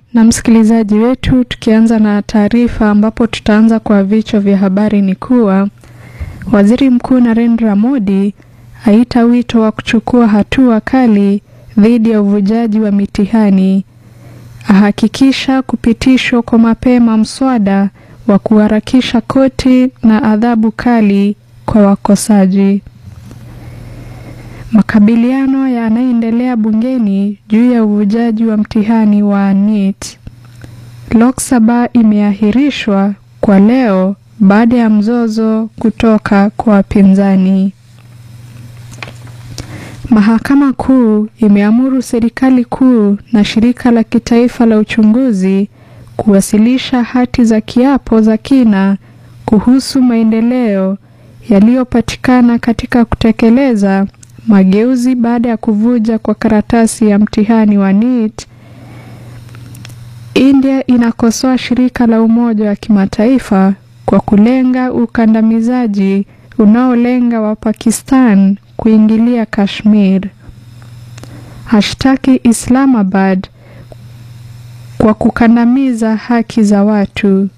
Na msikilizaji wetu, tukianza na taarifa ambapo tutaanza kwa vichwa vya habari ni kuwa Waziri Mkuu Narendra Modi aita wito wa kuchukua hatua kali dhidi ya uvujaji wa mitihani, ahakikisha kupitishwa kwa mapema mswada wa kuharakisha koti na adhabu kali kwa wakosaji. Makabiliano yanayoendelea bungeni juu ya uvujaji wa mtihani wa NEET. Lok Sabha imeahirishwa kwa leo baada ya mzozo kutoka kwa wapinzani. Mahakama Kuu imeamuru serikali kuu na shirika la kitaifa la uchunguzi kuwasilisha hati za kiapo za kina kuhusu maendeleo yaliyopatikana katika kutekeleza mageuzi baada ya kuvuja kwa karatasi ya mtihani wa NEET. India inakosoa shirika la Umoja wa Kimataifa kwa kulenga ukandamizaji unaolenga wa Pakistan kuingilia Kashmir. Hashtaki Islamabad kwa kukandamiza haki za watu.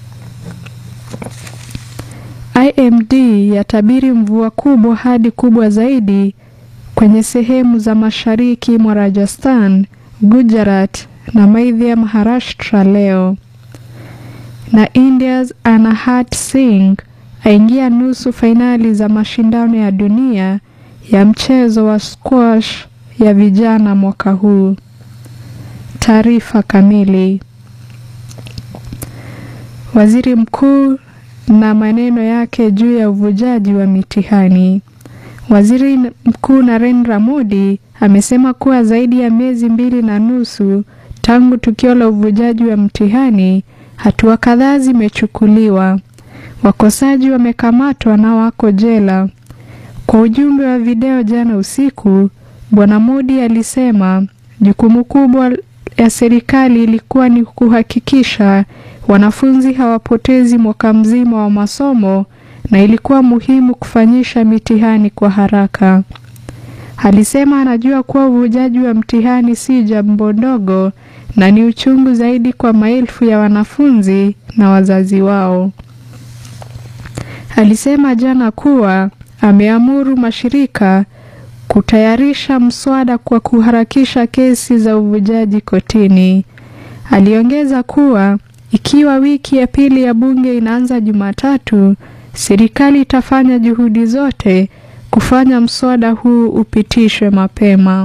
IMD yatabiri mvua kubwa hadi kubwa zaidi kwenye sehemu za mashariki mwa Rajasthan, Gujarat na Madhya Maharashtra leo. Na India's Anahat Singh aingia nusu fainali za mashindano ya dunia ya mchezo wa squash ya vijana mwaka huu. Taarifa kamili. Waziri Mkuu na maneno yake juu ya uvujaji wa mitihani. Waziri Mkuu Narendra Modi amesema kuwa zaidi ya miezi mbili na nusu tangu tukio la uvujaji wa mtihani, hatua kadhaa zimechukuliwa. Wakosaji wamekamatwa na wako jela. Kwa ujumbe wa video jana usiku, Bwana Modi alisema jukumu kubwa ya serikali ilikuwa ni kuhakikisha wanafunzi hawapotezi mwaka mzima wa masomo na ilikuwa muhimu kufanyisha mitihani kwa haraka. Alisema anajua kuwa uvujaji wa mtihani si jambo ndogo na ni uchungu zaidi kwa maelfu ya wanafunzi na wazazi wao. Alisema jana kuwa ameamuru mashirika kutayarisha mswada kwa kuharakisha kesi za uvujaji kotini. Aliongeza kuwa ikiwa wiki ya pili ya bunge inaanza Jumatatu, serikali itafanya juhudi zote kufanya mswada huu upitishwe mapema.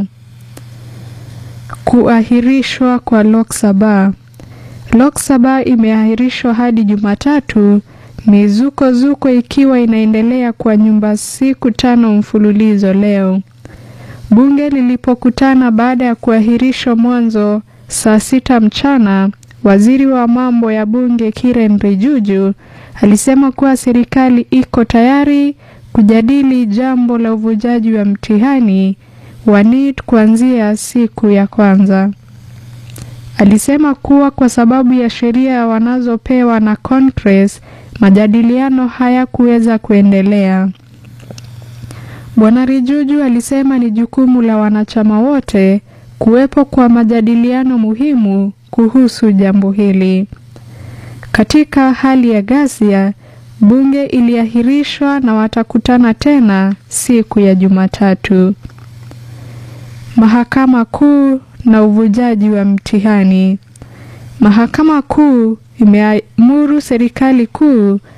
Kuahirishwa kwa Lok Sabha. Lok Sabha imeahirishwa hadi Jumatatu, mizuko zuko ikiwa inaendelea kwa nyumba siku tano mfululizo leo. Bunge lilipokutana baada ya kuahirishwa mwanzo saa sita mchana, waziri wa mambo ya bunge Kiren Rijuju alisema kuwa serikali iko tayari kujadili jambo la uvujaji wa mtihani wa NEET kuanzia siku ya kwanza. Alisema kuwa kwa sababu ya sheria wanazopewa na Congress, majadiliano hayakuweza kuendelea. Bwana Rijuju alisema ni jukumu la wanachama wote kuwepo kwa majadiliano muhimu kuhusu jambo hili. Katika hali ya ghasia, bunge iliahirishwa na watakutana tena siku ya Jumatatu. Mahakama Kuu na uvujaji wa mtihani. Mahakama Kuu imeamuru serikali kuu